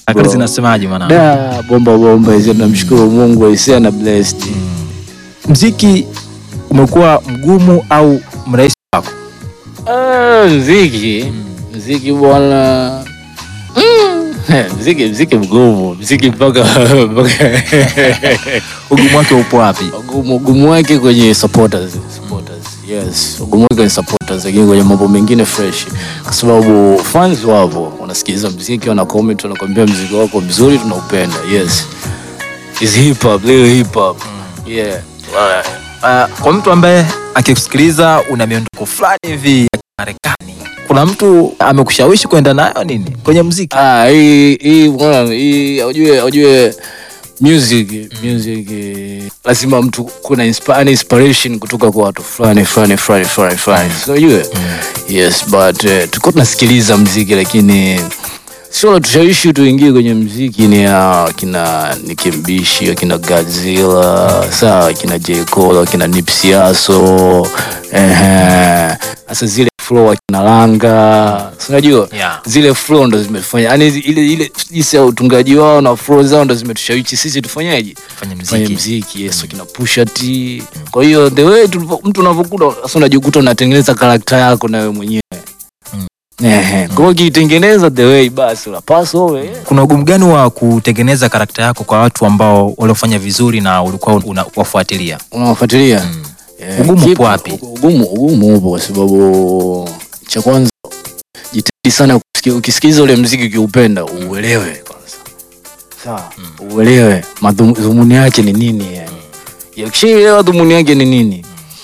Harakati zinasemaje mwanangu? Da, bomba bomba hizo, tunamshukuru Mungu aisee na blessed. Mziki umekuwa mgumu au mrahisi wako? Ah, mziki mziki bwana Mm. mziki mziki mgumu mziki mpaka mpaka Ugumu wake upo wapi? ugumu ugumu wake kwenye supporters supporters yes ugumu wake kwenye supporters lakini kwenye mambo mengine fresh kwa sababu fans wapo wanasikiliza mziki wana comment wanakwambia mziki wako mzuri tunaupenda yes is hip hop leo hip hop yeah Uh, kwa mtu ambaye akikusikiliza una miondoko fulani hivi ya Marekani, kuna mtu amekushawishi kwenda nayo nini kwenye mziki? Ah, hii hii bwana, hii ujue ujue music music eh, lazima mtu kuna inspi- inspiration kutoka kwa watu fulani fulani fulani fulani fulani so ujue yes but uh, tulikuwa tunasikiliza mziki lakini sio la tushawishi tuingie kwenye mziki ni ya kina Nicki Mbishi akina Godzilla sawa kina J Cole akina Nipsey Hussle ehe sasa zile flow akina Langa si unajua Yeah. zile flow ndo zimefanya yani ile ile jinsi ya utungaji wao na flow zao ndo zimetushawishi sisi tufanyaje Fanya fanye mziki. mziki yes akina Pusha T kwa hiyo the way tulivyo- mtu unavyokuta sasa unajikuta unatengeneza karakta yako na wewe mwenyewe Mm. Ehe. Kwa hiyo ukitengeneza the way basi unapaswa uwe Kuna ugumu gani wa kutengeneza karakta yako kwa watu ambao waliofanya vizuri na ulikuwa unawafuatilia? unawafuatilia Mm. Eh, Ugumu upo kipo- wapi? Ugumu ugumu upo kwa sababu cha kwanza jitahidi sana kusikia, ukisikiza ule mziki ukiupenda uelewe kwanza. Sawa, uelewe madhumuni yake ni nini yani. Ya, Ukishaelewa dhumuni yake ni nini,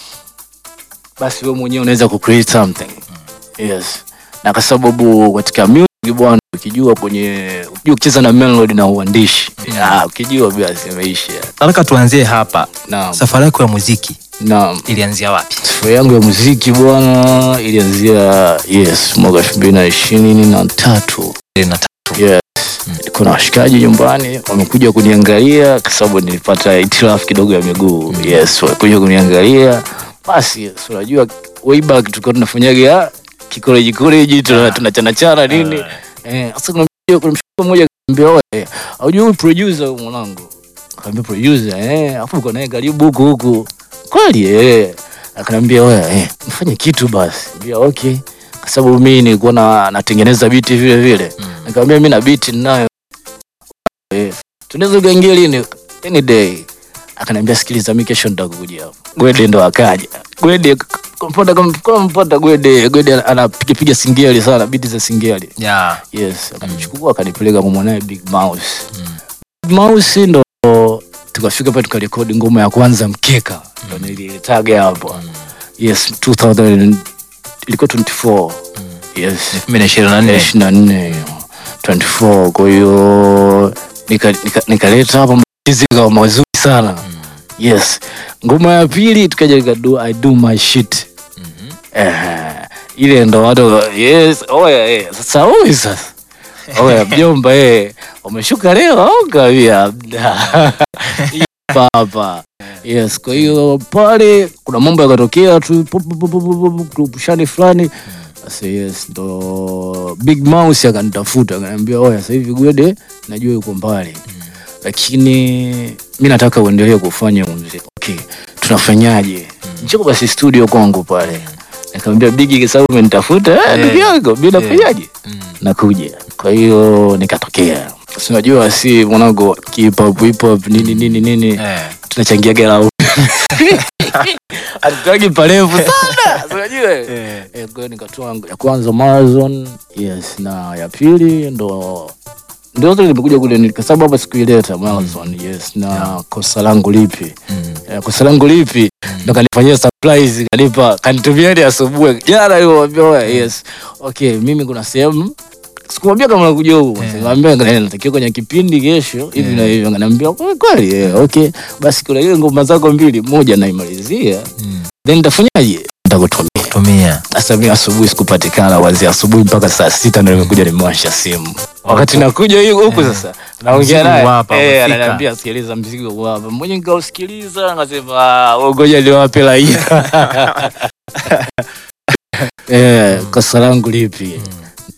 basi wewe mwenyewe unaweza ku create something. Yes. Na kwa sababu katika music bwana, ukijua kwenye ukijua kucheza na melody na uandishi, ah, ukijua basi imeisha. Nataka tuanzie hapa. Naam. Safari yako ya muziki Naam. ilianzia wapi? Safari yangu ya muziki bwana ilianzia yes mwaka elfu mbili na ishirini na tatu. Ile na tatu. Yes. Nilikuwa na washikaji nyumbani wamekuja kuniangalia kwa sababu nilipata hitilafu kidogo ya miguu. Yes, walikuja kuniangalia. Basi yes, unajua way back tulikuwa tunafanyaga kikoleji koleji tuna tunachana chana nini. Eh, sasa kuna mmoja kuna mshikaji mmoja akaniambia wewe, hujui huyu producer huyu mwanangu. Akamwambia producer eh, afu uko naye karibu huku huku. Kweli eh. Akaniambia wewe eh, mfanye kitu basi. Niambia okay. Kwa sababu mimi nilikuwa na natengeneza biti vile vile. Nikamwambia mimi na biti ninayo. Eh, tunaweza kuingia lini? Any day. Akaniambia sikiliza, mimi kesho nitakuja hapo. Gwede ndo akaja. Gwede kompota kompota Gwede, Gwede anapiga piga singeli sana, biti za singeli. Yeah. Yes, akanichukua akanipeleka kwa mwanae Big Mouse. Big Mouse ndo tukafika pale tukarekodi ngoma ya kwanza mkeka. Ndo nilitaga hapo. Yes, 2000 ilikuwa 24. Yes. 2024. ishirini na nne 24 kwa hiyo nikaleta nika, nikaleta hapa machizi kawa mazuri sana yes ngoma ya pili tukaja nika do I do my shit eh, ile ndo watu yes oya eh, sasa huyu sasa oya mjomba eh umeshuka leo au kawia papa yes kwa hiyo pale kuna mambo yakatokea tu pu- pu- pu- pu- pu- pu- pu- pushani fulani sasa yes ndo big mouse akanitafuta akaniambia oya sasa hivi gwede najua yuko mbali lakini mi nataka uendelee kufanya muziki okay tunafanyaje njoo basi studio kwangu pale nikamwambia bigi kwa sababu umenitafuta eh, ndugu yangu mi nafanyaje nakuja kwa hiyo nikatokea Si unajua si mwanangu hip hop hip hop nini nini nini Eh. tunachangia gara hatutaki parefu sana Si unajua eh, kwa hiyo nikatoa ya kwanza marathon yes na ya pili ndo ndio zote limekuja kule ni- kwa sababu hapa sikuileta marathon yes na kosa langu lipi Eh, kosa langu lipi ndo kanifanyia surprise kanipa kanitumia hadi asubuhi jana nilimwambia wewe yes okay mimi kuna sehemu sikumwambia kama nakuja huku nikamwambia ngana natakiwa kwenye kipindi kesho hivi na hivi akaniambia "Kweli kweli eh, okay basi kuna ile ngoma zako mbili moja naimalizia then nitafanyaje nitakutumia Tumia. sasa mimi asubuhi sikupatikana wazia asubuhi mpaka saa sita ndo nimekuja nimewasha simu wakati nakuja hiyo huku sasa naongea Mzigo naye hapa, eh, umefika. ananiambia sikiliza mzigo huu hapa mmoja nikausikiliza ngasema "Ah, wewe ngoja niwape raia eh kosa langu lipi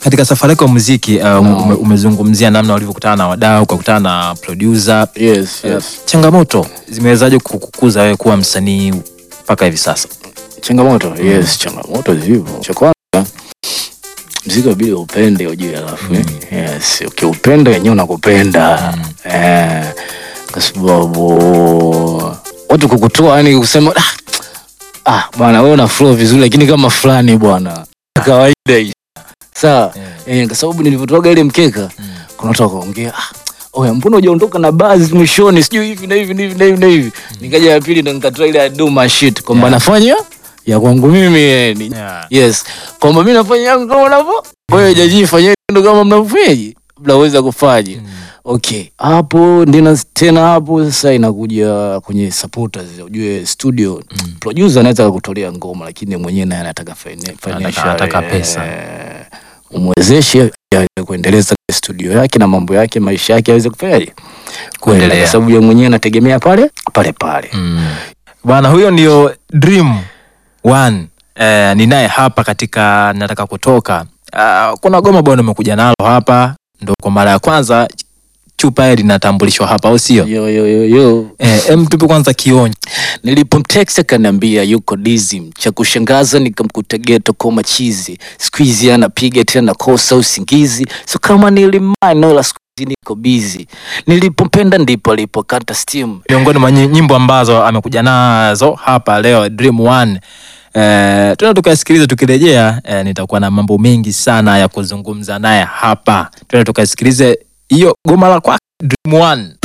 katika safari yako ya muziki uh, ume, umezungumzia namna ulivyokutana na wadau ukakutana na producer yes, Uh, yes. changamoto zimewezaje kukukuza wewe kuwa msanii mpaka hivi sasa changamoto yes changamoto zipo cha kwanza mziki wabidi upende ujue alafu eh. yes ukiupenda wenyewe unakupenda eh, kwa sababu watu kukutoa yani kusema ah, ah bwana wewe una flow vizuri lakini kama fulani bwana kawaida hii sawa eh, kwa sababu nilivyotoaga ile mkeka kuna watu wakaongea ah, oya mbona hujaondoka na baadhi mwishoni sijui hivi na hivi na hivi na hivi na hivi nikaja ya pili ndo nikatoa ile do my shit kwamba Yeah. nafanya ya kwangu mimi yani Yeah. yes kwamba mimi nafanya yangu kama unavyo wewe jaji fanyeni ndo kama mnavyofanyaje mnaweza kufanya okay hapo ndina tena hapo sasa inakuja kwenye supporters ujue studio producer anaweza kukutolea ngoma lakini mwenyewe naye anataka fina- financial, anataka eh, pesa. umwezeshe aweze kuendeleza studio yake na mambo yake maisha yake aweze kufanyaje Kuendelea. kuendelea kwa sababu yeye mwenyewe anategemea pale pale pale Mm. Bwana huyo ndio Dream One. Eh, ni naye hapa katika nataka kutoka. Uh, kuna goma bwana umekuja nalo hapa ndo kwa mara ya kwanza chupa hili linatambulishwa hapa au sio? yo yo yo yo Eh, em tupe kwanza kionjo. nilipomtext akaniambia yuko dizim cha kushangaza nikamkuta geto koma chizi siku hizi anapiga tena kosa usingizi so kama nilimanola siku hizi niko bizi nilipompenda ndipo alipokata steam Miongoni mwa nyi- nyimbo ambazo amekuja nazo hapa leo Dream One. Eh, tuna tukasikiliza tukirejea eh, nitakuwa na mambo mengi sana ya kuzungumza naye hapa. Tuna tukasikilize hiyo goma la kwake Dream One.